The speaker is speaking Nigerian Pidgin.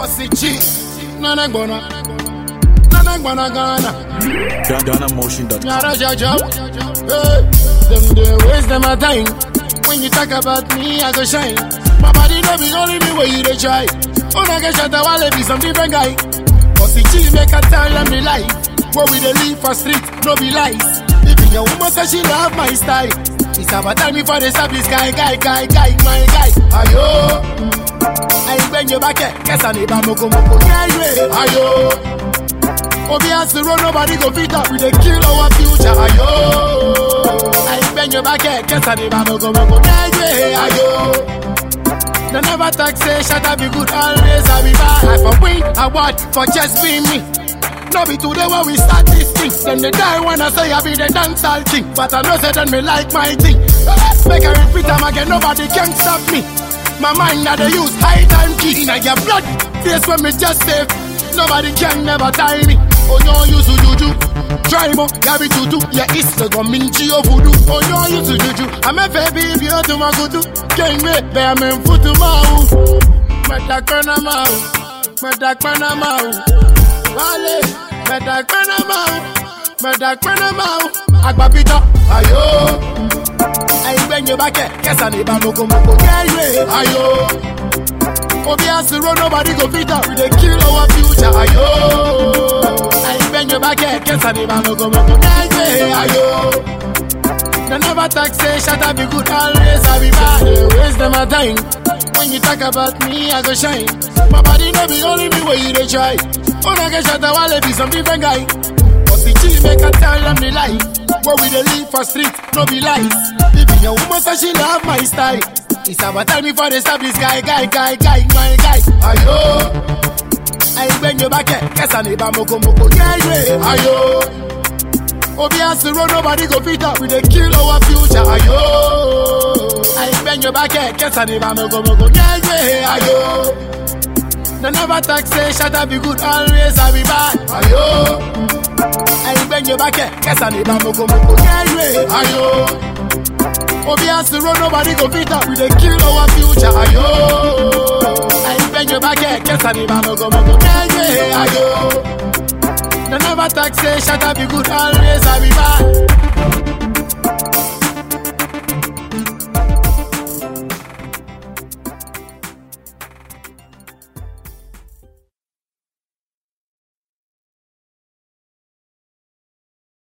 Osichi, Nana Gwana, Nana Gwana Ghana, GhanaMotion.com. Nyara Jaja. Hey, them they waste them a time. When you talk about me, I go shine. My body no be only me where you dey try. Oh, I get shot, I wanna be some different guy. Osichi make a tell them the life. Where we dey live for street, no be lies. Even your woman say she love my style. It's about time before they stop this guy, guy, guy, guy, my guy. Ayo. I bend your back, guess I need a moko moko. Yeah, yeah. Ayo. Obi has to run, nobody go fit up. We dey kill our future. Ayo. I bend your back, guess I need a moko moko. Yeah, yeah. Ayo. They never talk, say, shut up, be good, always I be bad. I for win award for just being me. No be today when we start this thing. Then they die when I say I be the dancehall king. But I know say then me like my thing. Make I repeat them again, nobody can stop me. My mind that they use high time key. In your blood, face when me just save. Nobody can never tie me. Oh, no, you to juju. Try mo, ya be tutu. Yeah, it's the gominchi of voodoo. Oh, no, you to juju. I'm a baby, if you to my kutu. Can't wait, bear me futu mau. Metakana mau. Metakana mau. Wale, metakana mau. Metakana mau. Agbapita, ayo. Ayi gbẹ̀yìn bá kẹ̀, kẹsàn-án ní ìbámu moko. Yeah, yeah, ayo. Obi has to run, nobody go fit up. We dey kill our future, ayo. Ayi gbẹ̀yìn bá kẹ̀, kẹsàn-án ní ìbámu moko. Yeah, yeah, ayo. They never talk, say, shut up, be good, always I be bad. They waste them a time. When you talk about me, I go shine. My body no be only me where you dey try. Oh, I get shot, I wanna be some different guy. But the chill make a tell them the life. Where we dey live for street, no be lies. Even your woman say she love my style. It's about time before they stop this guy, guy, guy, guy, my guy. Ayo. I bend your back, kesa ni ba moko moko, yeah, yeah. Ayo. Obi has to run, nobody go fit up. We dey kill our future, ayo. I bend your back, kesa ni ba moko moko, yeah, yeah. Ayo. They never talk, say, shut up, be good, always I be bad. Ayo. I bend your back, kesa ni ba moko moko, yeah, yeah. Ayo. Obi has to run, nobody go fit up. We dey kill our future, ayo. I bend your back, kesa ni ba moko moko, yeah, yeah. Ayo. They never talk, say, shut up, be good, always I be bad.